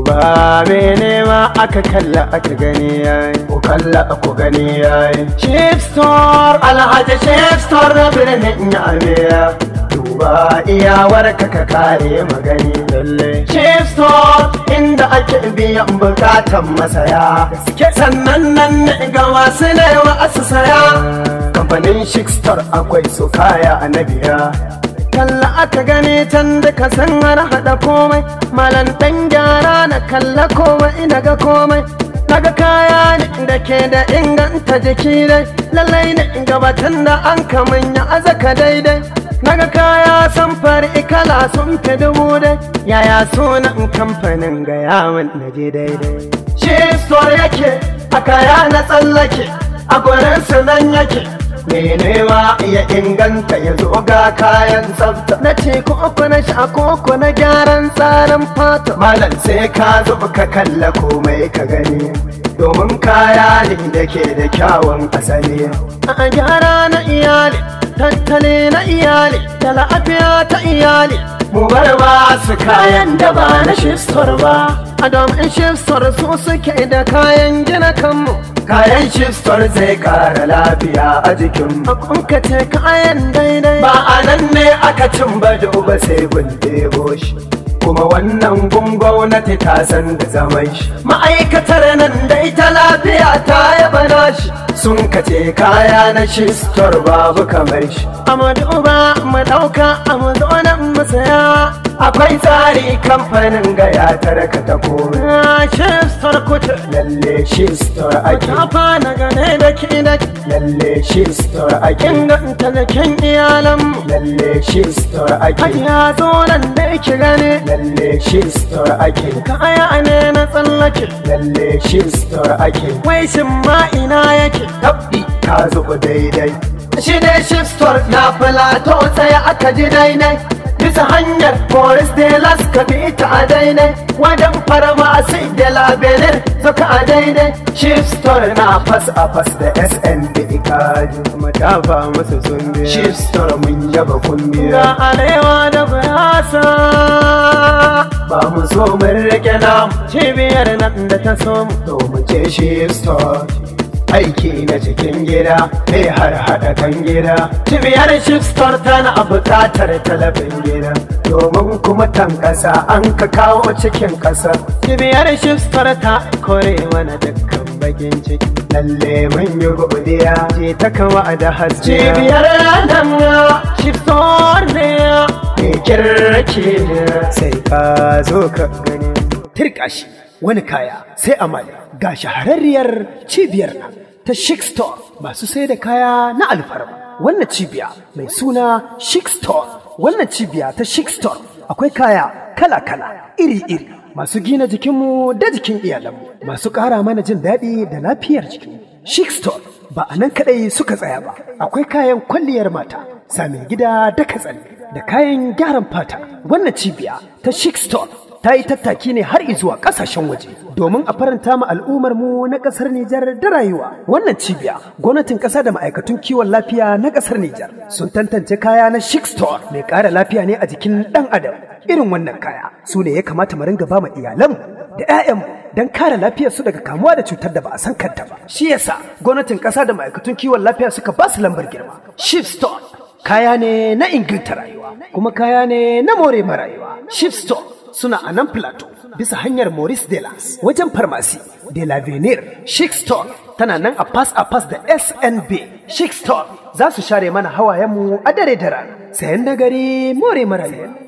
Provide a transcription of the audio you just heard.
duba mene ma aka kalla aka gani yayi ku kalla ku gani yayi Chief Store Alhaji Chief Store na birnin Yamiya duba iyawar ka ka kare magani lalle Chief Store inda ake biyan bukatan masaya sannan nan ne ga wasu ne wa asu saya kamfanin Chief Store akwai su kaya a nabiya kalla aka gani can da ka san har haɗa komai malan ɗan gyara na kalla komai ina ga komai naga kaya ne da ke da inganta jiki dai lallai ne gabatan da an kamanya azaka daidai naga kaya samfari kala sun fi dubu dai yaya sunan kamfanin ga yawon na je daidai shi store yake a kaya na tsallake a gurin nan yake menewa ya inganta ya zo ga kayan tsafta na ce ko na sha koko na gyaran tsarin fata malam sai ka zo ka kalla komai ka gani domin kaya ne da ke da kyawun asali a gyara na iyali tattale na iyali da lafiya ta iyali mu bar ba su kayan da ba na shistor ba a domin shistor su suke da kayan gina kanmu kayan shistor zai kara lafiya a jikin a ce kayan daidai ba a nan ne aka cin bado ba sai gun debo shi kuma wannan gun gwamnati ta san da zaman shi ma'aikatar nan dai ta lafiya ta yaba nashi sun kace kaya na shistor babu kamar shi amma duba mu dauka a mu zo nan mu saya akwai tsari kamfanin ga ya tarka ta kore shistor kuce lalle shistor ake kafa na gane da ki da lalle shistor ake inganta da kyan iyalan lalle shistor ake ya zo nan da ki gane lalle shistor ake kaya ne na tsallake lalle shistor ake wai shin ma ina yake tabbi ka zo daidai shi ne shistor na filato tsaye aka ji daidai bisa hanyar Boris de las ka bi ta a daidai wajen farmasi de la benin suka a daidai chief store na fas a fas da SND kaji kuma ta ba musu sun biya chief store mun yaba kun biya ga alewa da bayasa ba mu so mun rike namu cibiyar nan da ta so mu to mu ce chief store aiki na cikin gida mai har hada kan gida cibiyar shifstar tana a buƙatar talabin gida domin kuma tan ƙasa an ka kawo cikin ƙasa cibiyar shifstar ta kore mana dukkan bakin ciki lalle mun yi godiya ce ta kama da haske cibiyar nan shifstar ne mai kirki sai ka zo ka gani tirkashi wani kaya sai amali ga shahararriyar cibiyar nan ta Chic Store masu sai da kaya na alfarma. Wannan cibiya mai suna Chic Store. Wannan cibiya ta Chic Store akwai kaya kala-kala iri-iri masu gina jikinmu da jikin iyalanmu masu ƙara mana jin daɗi da lafiyar jikinmu. Chic Store ba a nan kaɗai suka tsaya ba. Akwai kayan kwalliyar mata, same gida da katsalle da kayan gyaran fata. Wannan cibiya ta Chic Store ta yi tattaki ne har zuwa kasashen waje domin a faranta ma al'ummar mu na kasar Nijar da rayuwa. Wannan cibiya gwamnatin kasa da ma'aikatun kiwon lafiya na kasar Nijar sun tantance kaya na Chic Store mai ƙara lafiya ne a jikin ɗan adam. Irin wannan kaya su ne ya kamata mu ringa ba ma iyalanmu da 'ya'yanmu don kare lafiyar su daga kamuwa da cutar da ba a san kanta ba. Shi yasa gwamnatin kasa da ma'aikatun kiwon lafiya suka ba su lambar girma. Chic Store kaya ne na inganta rayuwa kuma kaya ne na more ma rayuwa. Chic Store suna a nan plateau bisa hanyar Maurice Delas wajen farmasi de la Venir Chic Store tana nan a pass a pass da SNB Chic Store za su share mana hawayenmu a dare da rana sayan nagari more marayu